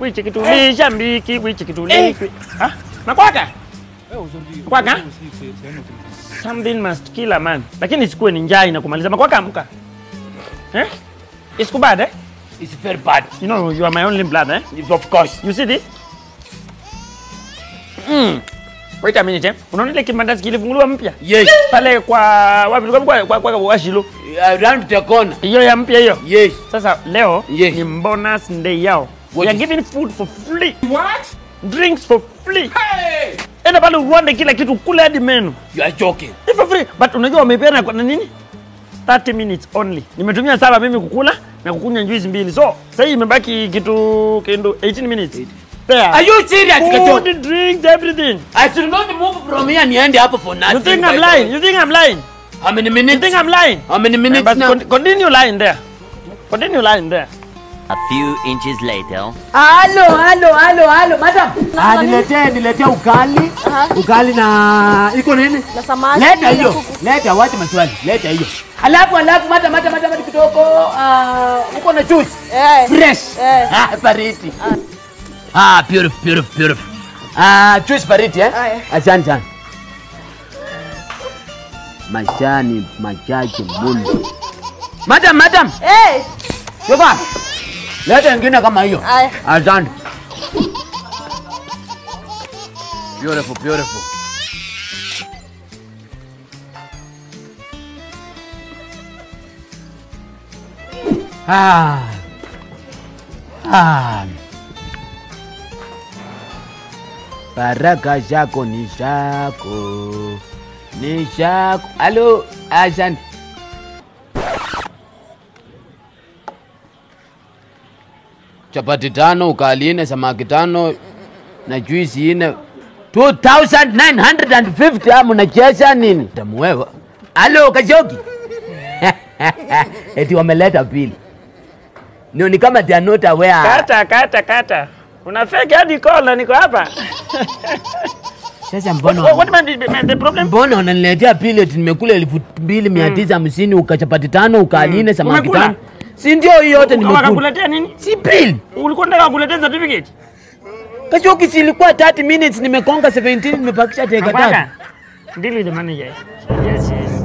Wichi kitulisha mbiki, wichi kitulisha. Ah, makwaka. Makwaka. Something must kill a man. Lakini isikuwe ni njaa inakumaliza. Makwaka amka. Eh? Isikubad eh? It's very bad. You know you are my only blood eh? Of course. You see this? Mm. Wait a minute eh? Unaona ile kimandazi kilifunguliwa mpya? Yes. Pale kwa wapi? Kwa kwa kwa, kwa Washilo. Around the corner. Hiyo ya mpya hiyo. Yes. Sasa leo Yes. ni bonus day yao. What We are is- giving food for free. What? Drinks for free. Hey! Enda pale uende kila kitu kule hadi menu. You are joking. Ni for free. But unajua wamepeana kwa nini? 30 minutes only. Nimetumia saba mimi kukula na kukunywa juice mbili. So, sasa hii imebaki kitu kindo 18 minutes. There. Are you serious, Kacho? Food, drinks, everything. I should not move from here niende hapo for nothing. You think by I'm the way. lying? You think I'm lying? How many You minutes? think I'm lying? How many minutes But now? con- continue lying there. Continue lying there. A few inches later. Halo, halo, halo, halo, madam. Ah, niletee niletee ukali. Ukali na iko nini? Na samaki. Leta hiyo. Leta wacha maswali. Leta hiyo. Alafu alafu mata mata mata mata kidogo ah uko na juice. Eh. Fresh. Eh. Ah, baridi. Ah, beautiful, beautiful, beautiful. Ah, juice baridi eh? Ah, eh. Asante sana. Mashani machache mno. Madam, madam. Eh. Yoba. Leta ingine kama hiyo. Aya. Asante. Beautiful, beautiful. Ah. Ah. Baraka zako ni zako. Ni zako. Halo, asante. chapati tano, ukali nne, samaki tano na juisi nne. 2950 amu nacheza nini? Tamuwewa. Halo Kashoki. Eti wameleta pili. No, ni kama they are not aware. Kata, kata, kata. Una fake hadi call na niko hapa. Sasa What, mbona what man, the, the problem? mbona unaniletea pili eti nimekula elfu mbili mia tisa hamsini ukachapati tano ukali nne samaki Umekula? tano. Si ndio hiyo yote nimekula. Wakakuletea nini? Si pili. Ulikuwa unataka kukuletea certificate? Kashoki si ilikuwa 30 minutes nimekonga 17 nimepakisha dakika tatu. Makwaka. Deal with the manager. Yes, yes.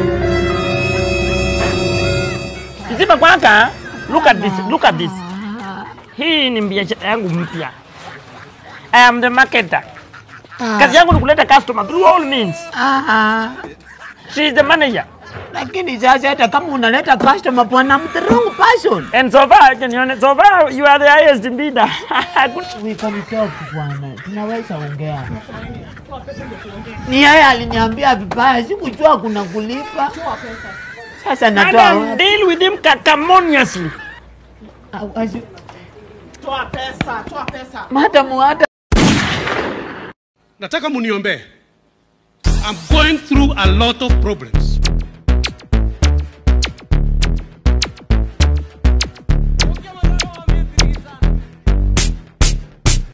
Hizi makwaka, look at this, look at this. Hii ni biashara yangu mpya. I am the marketer. Kazi yangu ni kuleta customer through all means. She is the manager. Lakini sasa hata kama unaleta customer bwana, I'm the wrong person. And so far, can you, so far you are the highest bidder. Good. We can talk bwana, tunaweza ongea. Ni yeye aliniambia vibaya, sikujua kuna kulipa. Sasa natoa Madam, deal with him cacamoniously. Toa pesa, toa pesa. Madam hata nataka muniombee. I'm going through a lot of problems.